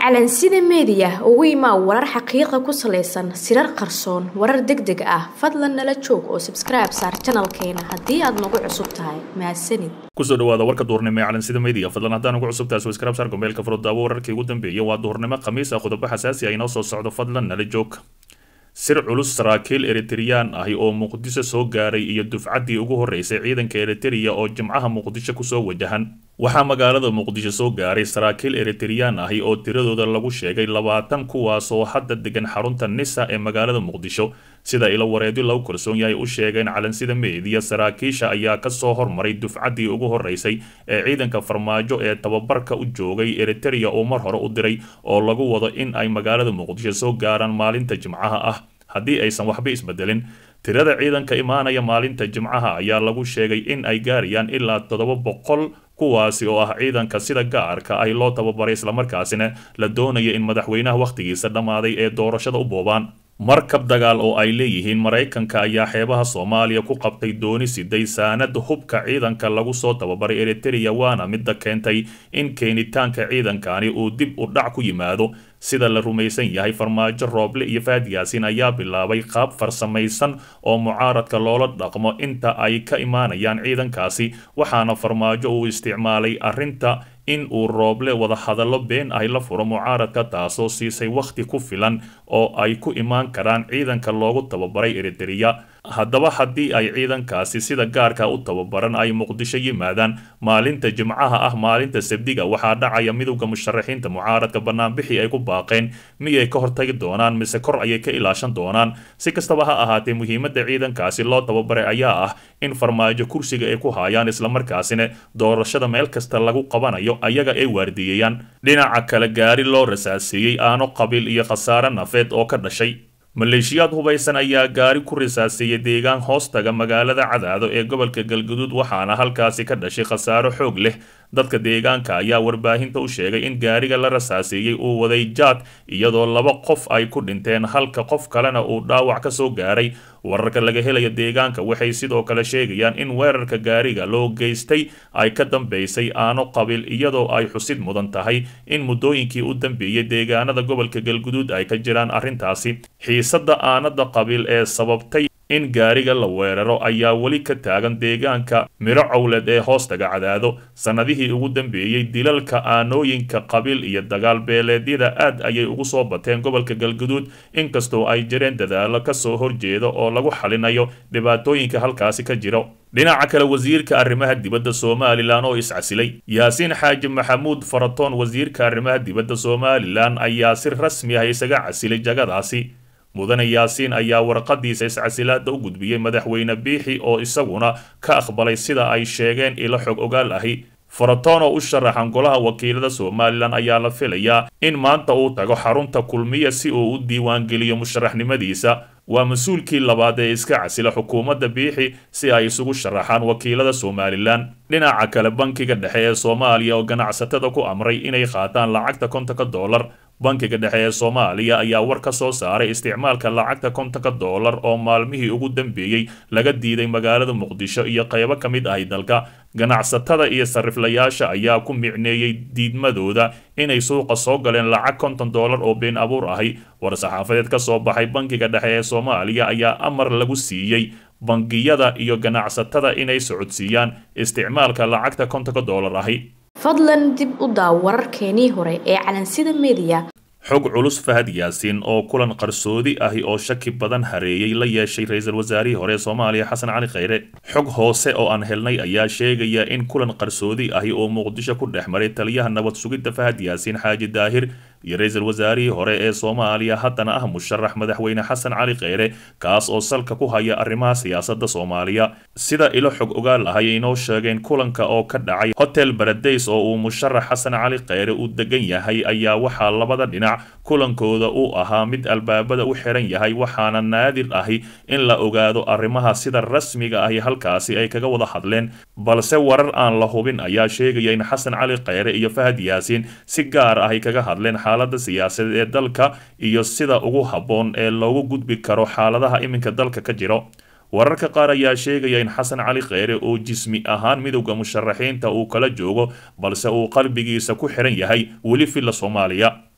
calansida meediya ugu imaa warar xaqiiqa ku salaysan sirar qarsoon warar deg deg ah fadlan nala joog oo sabskribe saar janalkeena haddii aad nagu cusub tahay mahadsanid kusoo dhawaada warka duhurnimo ee calansida media fadlan haddaan ugu cusub tahay subscribe saar gombeelka furudaawo wararkii ugu dambeeyay waa duhurnimo khamiis ah qodobo xasaasi ah inoo soo socdo fadlan nala joog sir culus saraakiil eritreyaan ahi oo muqdisho soo gaaray iyo dufcaddii ugu horreysay ciidanka eritereya oo jimcaha muqdisho kusoo wajahan waxaa magaalada muqdisho soo gaaray saraakiil eritreyaan ahi oo tiradooda lagu sheegay labaatan kuwaasoo hadda degan xarunta nisa ee magaalada muqdisho sida ilo wareedyo lagu kalsoon yahay u sheegeen calansida meediya saraakiisha ayaa kasoo hormaray dufcaddii ugu horreysay ee ciidanka farmaajo ee tababarka u joogay eritereya oo mar hore u diray oo lagu wado in ay magaalada muqdisho soo gaaraan maalinta jimcaha ah haddii aysan waxba isbedelin tirada ciidanka imaanaya maalinta jimcaha ayaa lagu sheegay in ay gaarayaan ilaa toddoba boqol kuwaasi oo ah ciidanka sida gaarka ay loo tababaray islamarkaasina la doonaya in madaxweynaha wakhtigiisa dhammaaday ee doorashada u boobaan markab dagaal oo ay leeyihiin maraykanka ayaa xeebaha soomaaliya ku qabtay dooni siday saanad hubka ciidanka lagu soo tababaray eritereya waana midda keentay in keenitaanka ciidankani uu dib u dhac ku yimaado sida la rumaysan yahay farmaajo rooble iyo faad yaasiin ayaa bilaabay qaab farsamaysan oo mucaaradka loola dhaqmo inta ay ka imaanayaan ciidankaasi waxaana farmaajo uu isticmaalay arrinta in uu rooble wadahadallo been ahy la furo mucaaradka taasoo siisay wakhti ku filan oo ay ku imaan karaan ciidanka loogu tababaray eritereya haddaba haddii ay ciidankaasi sida gaarka u tababaran ay muqdisho yimaadaan maalinta jimcaha ah maalinta sabdiga waxaa dhacaya midowda musharaxiinta mucaaradka banaanbixii ay ku baaqeen miyay ka hortagi doonaan mise kor ayay ka ilaashan doonaan si kastaba ha ahaatee muhiimadda ciidankaasi loo tababaray ayaa ah in farmaajo kursiga ay ku haayaan islamarkaasina doorashada meel kasta lagu qabanayo ayaga ay waardiyeeyaan dhinaca kale gaari loo rasaaseeyey aano qabiil iyo khasaare nafeed oo ka dhashay maleeshiyaad hubaysan ayaa gaari ku risaaseeyay deegaan hoostaga magaalada cadaado ee gobolka galguduud waxaana halkaasi ka dhashay khasaaro xoog leh dadka deegaanka ayaa warbaahinta u sheegay in gaariga la rasaaseeyey uu waday jaad iyadoo laba qof ay ku dhinteen halka qof kalena uu dhaawac ka soo gaaray wararka laga helaya deegaanka waxay sidoo kale sheegayaan in weerarka gaariga loo geystay ay ka dambeysay aano qabiil iyadoo ay xusid mudan tahay in muddooyinkii u dambeeyey deegaanada gobolka galguduud ay ka jiraan arrintaasi xiisadda aanada qabiil ee sababtay in gaariga la weeraro ayaa weli ka taagan deegaanka midho cowleed ee hoostaga cadaado sannadihii ugu dambeeyey dilalka aanooyinka qabiil iyo dagaal beeleedyada aad ayay ugu soo bateen gobolka galguduud inkastoo ay jireen dadaallo kasoo horjeeda oo lagu xalinayo dhibaatooyinka halkaasi ka jiro dhinaca kale wasiirka arrimaha dibadda somalilan oo iscasilay yaasiin xaaji maxamuud faratoon wasiirka arrimaha dibadda somalilan ayaa si rasmi ah isaga casilay jagadaasi mudane yaasiin ayaa warqadiisa iscasilaada u gudbiyey madaxweyne biixi oo isaguna ka aqbalay sida ay sheegeen ilo xog ogaal ahi faratoon oo u sharaxan golaha wakiilada somalilan ayaa la filayaa in maanta uu tago xarunta kulmiya si uu u diiwaangeliyo musharaxnimadiisa waa mas-uulkii labaad ee iska casila xukuumadda biixi si ay isugu sharaxaan wakiilada somalilan dhinaca kale bankiga dhexe ee soomaaliya oo ganacsatada ku amray inay qaataan lacagta kontonka dollar bankiga dhexe ee soomaaliya ayaa war ka soo saaray isticmaalka lacagta kontonka dollar oo maalmihii ugu dambeeyey laga diiday magaalada muqdisho iyo qaybo ka mid ahi dalka ganacsatada iyo sariflayaasha ayaa ku micneeyey diidmadooda inay suuqa soo galeen lacag konton dollar oo been abuur ahi war-saxaafadeed ka soo baxay bankiga dhexe ee soomaaliya ayaa amar lagu siiyey bangiyada iyo ganacsatada inay socodsiiyaan isticmaalka lacagta kontonka dollar ahi fadlan dib u daaw wararkeenii hore ee calansida meediya xog culus fahad yaasiin oo kulan qarsoodi ahi oo shaki badan hareeyey la yeeshay ra-iisul wasaarihii hore ee soomaaliya xasan cali khayre xog hoose oo aan helnay ayaa sheegaya in kulan qarsoodi ahi oo muqdisho ku dhex maray taliyaha nabad sugidda fahad yaasiin xaaji daahir iyo ra-iisul wasaarihii hore ee soomaaliya haddana ah musharax madaxweyne xasan cali kheyre kaas oo salka ku haya arrimaha siyaasadda soomaaliya sida ilo xog ogaal ah ayay inoo sheegeen kulanka oo ka dhacay hotel baradays oo uu musharax xasan cali kheyre uu degan yahay ayaa waxaa labada dhinac kulankooda uu ahaa mid albaabada u xiran yahay waxaana naadir ahi in la ogaado arrimaha sida rasmiga ahi halkaasi ay kaga wada hadleen balse warar aan la hubin ayaa sheegaya in xasan cali kheyre iyo fahad yaasiin si gaar ah ay kaga hadleen xaaladda siyaasadeed ee dalka iyo sida ugu habboon ee loogu gudbi karo xaaladaha iminka dalka ka jiro wararka qaar ayaa sheegaya in xasan cali kheyre oo jismi ahaan midowda musharaxiinta uu kala joogo balse uu qalbigiisa ku xiran yahay weli filla soomaaliya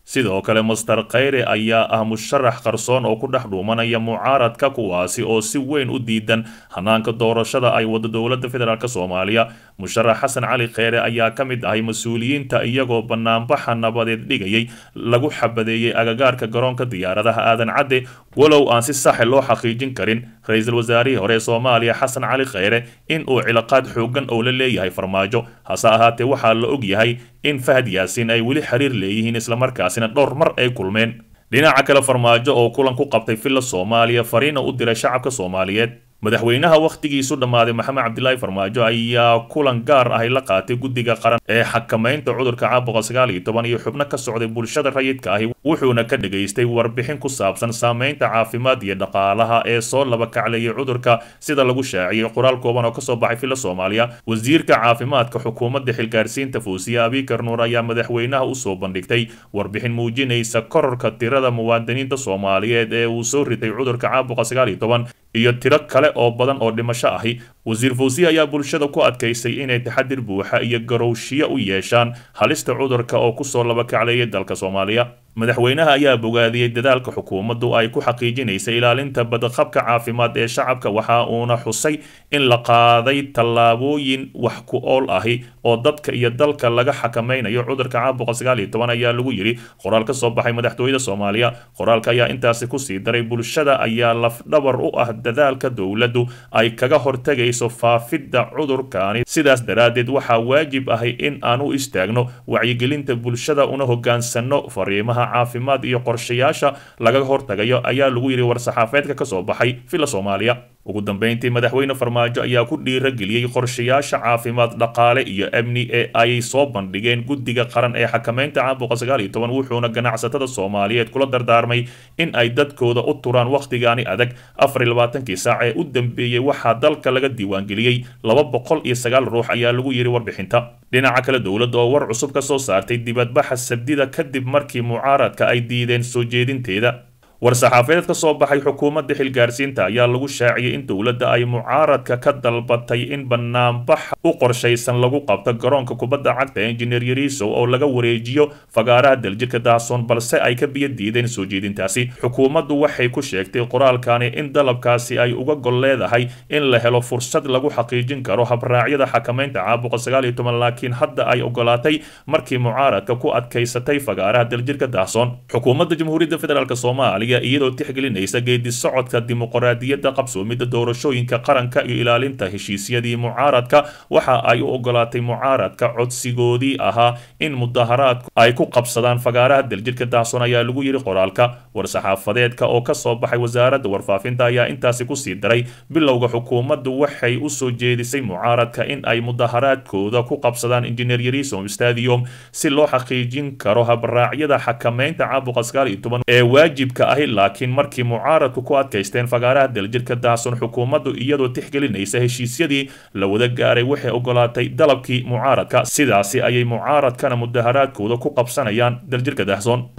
sidoo kale master khayre ayaa ah musharax qarsoon oo ku dhex dhuumanaya mucaaradka kuwaasi oo si weyn u diidan hanaanka doorashada ay wado dowladda federaalk soomaaliya musharax xasan cali kheyre ayaa ka mid ahay mas-uuliyiinta iyagoo banaanbaxa nabadeed dhigayay lagu xabadeeyey agagaarka garoonka diyaaradaha aadan cadde walow aan si saxe loo xaqiijin karin ra-iisul wasaarihii hore ee soomaaliya xasan cali kheyre in uu cilaaqaad xoogan oo la leeyahay farmaajo hase ahaatee waxaa la og yahay in fahad yaasiin ay weli xiriir leeyihiin islamarkaasina dhowr mar ay kulmeen dhinaca kale farmaajo oo kulan ku qabtay villa soomaaliya fariina u diray shacabka soomaaliyeed madaxweynaha wakhtigiisu dhammaaday maxamed cabdilaahi farmaajo ayaa kulan gaar ahy la qaatay guddiga qaran ee xakamaynta cudurka caabuqa sagaal iyo toban iyo xubno ka socday bulshada rayidka ahi wuxuuna ka dhageystay warbixin ku saabsan saameynta caafimaad iyo dhaqaalaha ee soo laba kacleeyay cudurka sida lagu shaaciyey qoraal kooban oo kasoo baxay villa soomaaliya wasiirka caafimaadka xukuumadda xilgaarsiinta fuusiya abikar nuur ayaa madaxweynaha usoo bandhigtay warbixin muujinaysa kororka tirada muwaadiniinta soomaaliyeed ee uu soo ritay cudurka caabuqa sagaal iyo toban iyo tiro kale oo badan oo dhimasho ahi wasiir fawsiya ayaa bulshada ku adkaysay inay taxadir buuxa iyo garowshiyo u yeeshaan halista cudurka oo kusoo laba kacleeyay dalka soomaaliya madaxweynaha ayaa bogaadiyey dadaalka xukuumaddu ay ku xaqiijinaysa ilaalinta badqabka caafimaad ee shacabka waxa uuna xusay in la qaaday tallaabooyin wax ku ool ahi oo dadka iyo dalka laga xakamaynayo cudurka caabuqa sagaal iyo toban ayaa lagu yidhi qoraal ka soo baxay madaxtooyada soomaaliya qoraalka ayaa intaasi kusii daray bulshada ayaa lafdhabar u ah dadaalka dowladdu ay kaga hortegayso faafidda cudurkaani sidaas daraaddeed waxaa waajib ahi in aan u istaagno wacyigelinta bulshada una hogaansano fariimaha caafimaad iyo qorshayaasha laga hortagayo ayaa lagu yidhi war-saxaafeedka ka soo baxay villa soomaaliya ugu dambeyntii madaxweyne farmaajo ayaa ku dhiirageliyey qorshayaasha caafimaad dhaqaale iyo amni ee ay soo bandhigeen guddiga qaran ee xakamaynta caabuqa sagaal iyo toban wuxuuna ganacsatada soomaaliyeed kula dardaarmay in ay dadkooda u turaan wakhtigaani adag afar iyo labaatankii saac ee u dambeeyey waxaa dalka laga diiwaangeliyey laba boqol iyo sagaal ruux ayaa lagu yidhi warbixinta dhinaca kale dowladda oo war cusub ka soo saartay dibadbaxa sabdida kadib markii mucaaradka ay diideen soo jeedinteeda war-saxaafeed ka soo baxay xukuumadda xilgaarsiinta ayaa lagu shaaciyey in dowladda ay mucaaradka ka dalbatay in banaanbax u qorshaysan lagu qabto garoonka kubadda cagta engineer yariisow oo laga wareejiyo fagaaraha daljirka daasoon balse ay ka biyo diideen soo jeedintaasi xukuumaddu waxay ku sheegtay qoraalkani in dalabkaasi ay uga gol leedahay in la helo fursad lagu xaqiijin karo habraacyada xakamaynta caabuqa sagaal iyo toban laakiin hadda ay ogolaatay markii mucaaradka ku adkaysatay fagaaraha daljirka daasoon xukuumadda jamhuuriyadda federaalk soomaaliya iyadoo tixgelinaysa geedi socodka dimuqraadiyadda qabsoomidda doorashooyinka qaranka iyo ilaalinta heshiisyadii mucaaradka waxa ay u ogolaatay mucaaradka codsigoodii ahaa in mudaharaadku ay ku qabsadaan fagaaraha daljirka daasoon ayaa lagu yidhi qoraalka war-saxaafadeedka oo ka soo baxay wasaaradda warfaafinta ayaa intaasi kusii daray bilowga xukuumaddu waxay u soo jeedisay mucaaradka in ay mudaharaadkooda ku qabsadaan injineer yarisom stadium si loo xaqiijin karo habraacyada xakamaynta caabuqa sagaal iyo toban ee waajibka ahi laakiin markii mucaaradku ku adkaysteen fagaaraha daljirka daason xukuumaddu iyadoo tixgelinaysa heshiisyadii la wada gaaray waxay ogolaatay dalabkii mucaaradka sidaasi ayay mucaaradkana mudaharaadkooda ku qabsanayaan daljirka daahsoon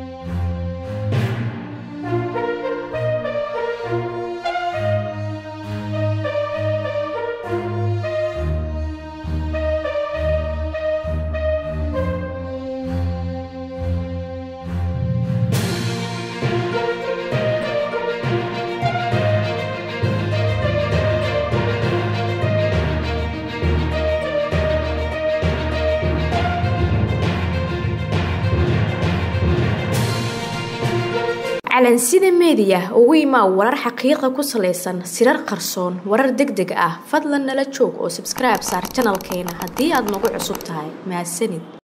calansida meediya ugu imaa warar xaqiiqa ku salaysan sirar qarsoon warar deg deg ah fadlan nala joog oo sabskribe saar janalkeena haddii aad nagu cusub tahay mahadsanid